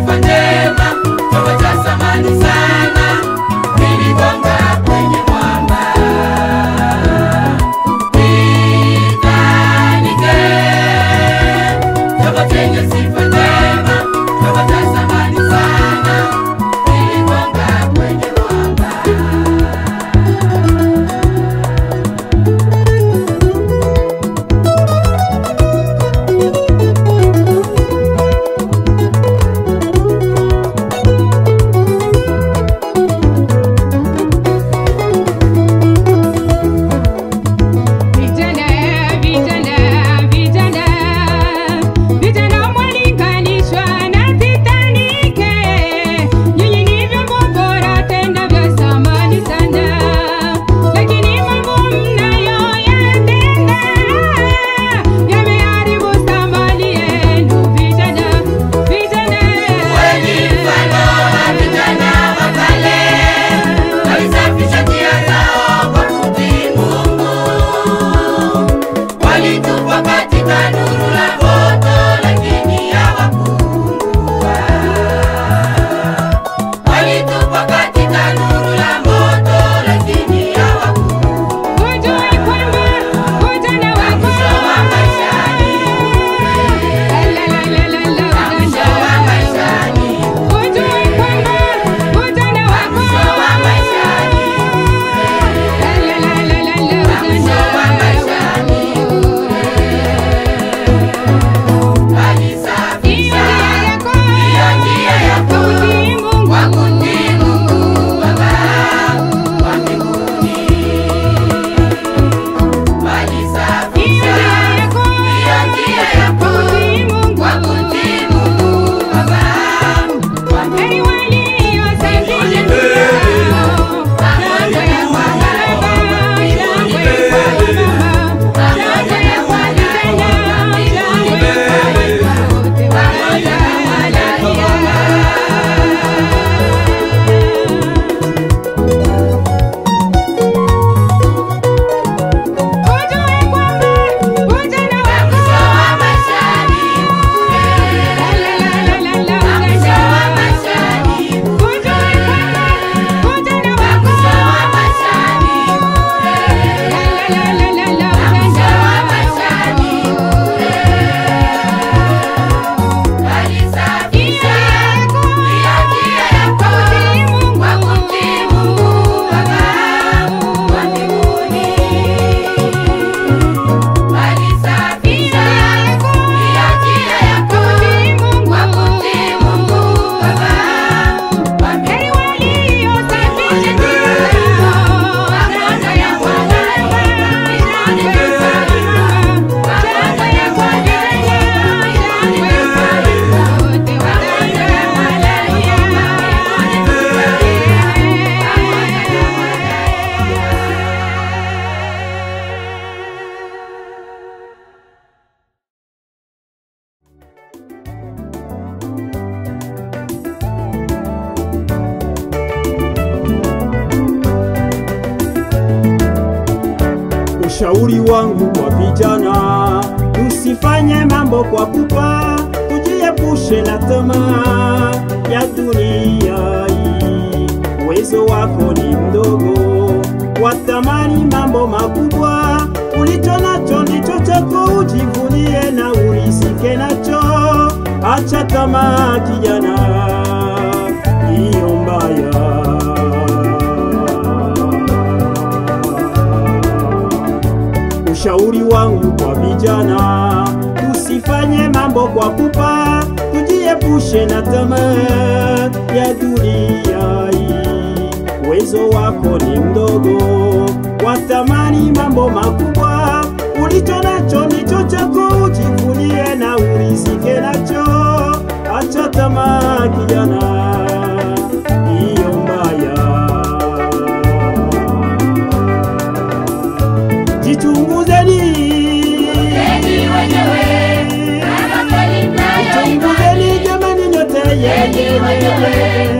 sifa njema, chombo cha thamani sana, kiligonga kwenye mwamba. Titanic, chombo chenye sifa njema, chombo cha thamani sana, kiligonga kwenye mwamba. Vijana, vijana, vijana, vijana mwalinganishwa na Titanic. Nyinyi ni vyombo bora tena vya thamani sana, lakini mambo mnayoyatenda yameharibu thamani yenu. Vijana, vijana, Wengi mfano wa vijana wa kale walisafisha njia zao kwa kumtii Mungu, walitupwa katika nuru la moto, lakini hawakuungua. Walitupwa katika nuru la moto, lakini hawakuungua. hujui kwamba ujana wako Mwisho wa maisha ni bure. La, la, la, la, la, Mwisho wa maisha ni Hujui kwamba ujana wako Mwisho wa maisha ni La, la, la, la, la, Mwisho wa maisha ni Alisafisha hiyo njia yako kwa kumtii Mungu Baba wa mbinguni. Alisafisha hiyo njia yako kwa kumtii Mungu Baba wa mbinguni. Mwisho wa maisha ni bure. Mwisho wa maisha ni bure. Mwisho wa maisha ni bure. Mwisho wa maisha ni bure. Alisafisha hiyo njia yako kwa kumtii Mungu Baba wa mbinguni. Alisafisha hiyo njia yako kwa kumtii Mungu Baba wa mbinguni. Ushauri wangu kwa vijana, tusifanye mambo kwa pupa, tujiepushe na tamaa ya dunia hii. Uwezo wako ni mdogo, watamani mambo makubwa. Ulicho nacho ndicho chako, ujivunie na urisike nacho. Acha tamaa kijana, hiyo mbaya. Ushauri wangu kwa vijana, tusifanye mambo kwa pupa, tujiepushe na tamaa ya dunia hii. Uwezo wako ni mdogo, watamani mambo makubwa. Ulicho nacho ndicho chako, ujivunie na urizike nacho. Acha tamaa kijana, hiyo mbaya. Jichunguzeni, Enyi wenyewe, kama kweli mnayoimani, jichunguzeni jamani, nyote enyi wenyewe,